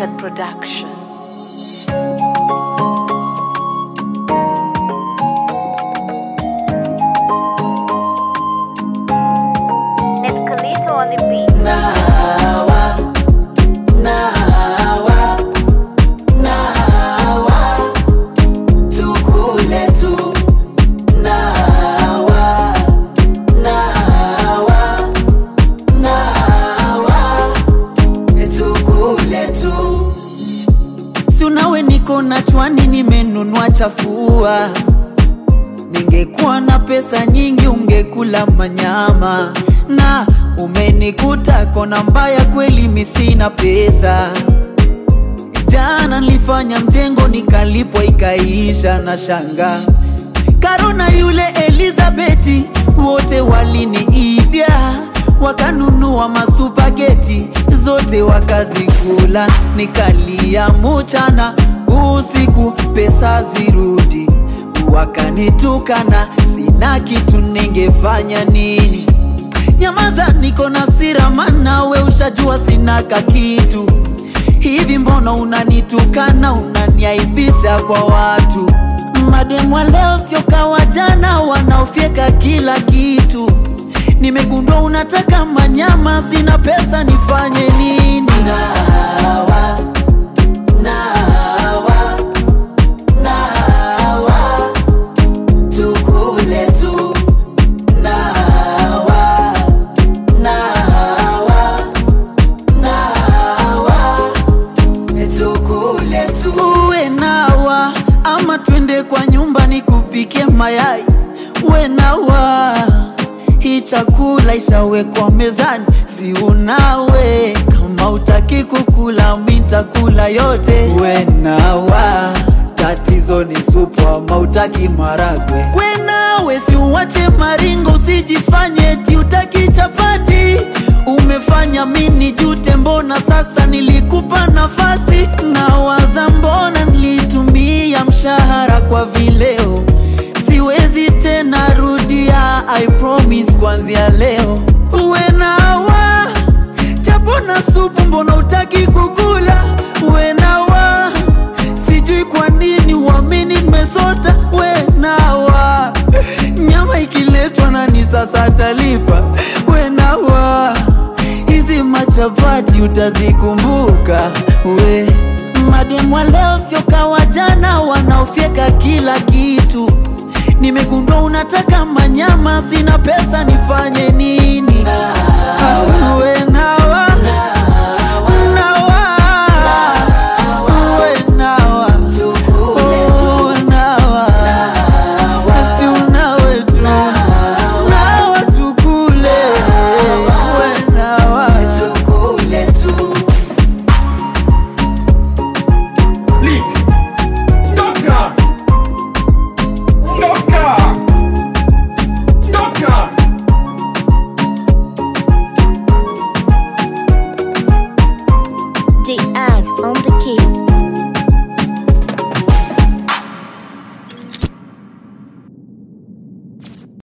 Method Production. Escalito on the beat. Nawa, nawa, nawa, tukule tu. Nawa, nawa, nawa, tukule tu. Si unawe niko na chwani nimenunua chafua Ningekuwa na pesa nyingi ungekula manyama, na umenikuta kona mbaya, kweli mi sina pesa. Jana nilifanya mjengo nikalipwa ikaisha, na shanga Karona yule Elizabeti wote waliniibia, wakanunua masupageti zote wakazikula, nikalia muchana usiku, pesa zirudi wakanitukana, sina kitu, ningefanya nini? Nyamaza, niko na sira, maana we ushajua sina kakitu. Hivi mbona unanitukana, unaniaibisha kwa watu? Mademu wa leo sio kawa jana, wanaofyeka kila kitu. Nimegundua unataka manyama, sina pesa, nifanye nini? Nawa, nawa, nawa, tukule tu. Nawa, nawa, nawa, tukule tu. Uwe nawa ama twende kwa nyumba nikupike mayai. Uwe nawa hii chakula ishawekwa mezani, si unawe kama utaki kukula, mi ntakula yote. Uwe nawa tatizo ni supu ama utaki maragwe. We nawe si uwache maringo, usijifanye ti utaki chapati. Umefanya mini jute, mbona sasa nilikupa nafasi? Nawaza mbona nilitumia mshahara kwa vileo, siwezi tena rudia, I promise kuanzia leo. Uwe nawa chapo na supu, mbona utaki kukula? Uwe nawa sijui kwa nini uamini nimesota. We nawa nyama ikiletwa nani sasa atalipa? We nawa hizi machapati utazikumbuka we mademu wa leo sio kawa jana, wanaofyeka kila kitu. Nimegundua unataka manyama, sina pesa, nifanye nini?